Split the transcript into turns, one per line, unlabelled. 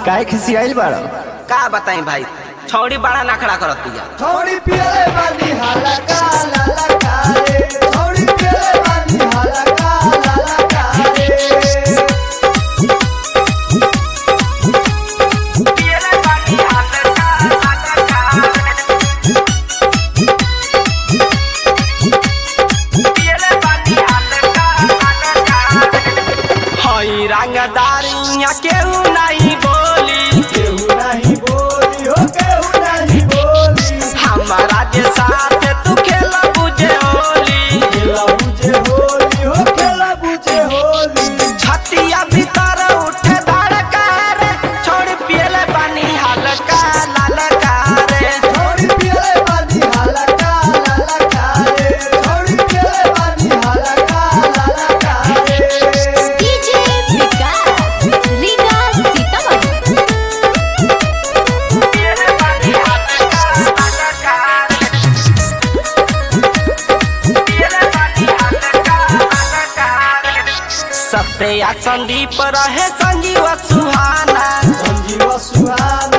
काहे खिसियाइल बाड़
का बताई भाई छौड़ी बड़ा नखड़ा करत दिया
छोड़ी पियले बानी हाला का लाला का रे छोड़ी पियले बानी हाला का लाला का रे
हई रंगदारिया केहू नहीं बोली
केहू नहीं बोली हो केहू नहीं बोली
हमारा के साथ तू खेला बुझे होली
खेला बुझे होली हो खेला बुझे होली
छतिया भीतर उठे धड़का रे छोड़ पियले पानी हल्का ललका रे
छोड़ी पियले बानी हाला का लाला का रे छोड़ी पियले बानी हाला का लाला का रे
डीजे विकास रीगा सीतामढ़ी
पियले पानी हल्का ललका रे पियले पानी हल्का ललका रे सत्या संदीप रहे संजीव सुहाना
संजीव सुहाना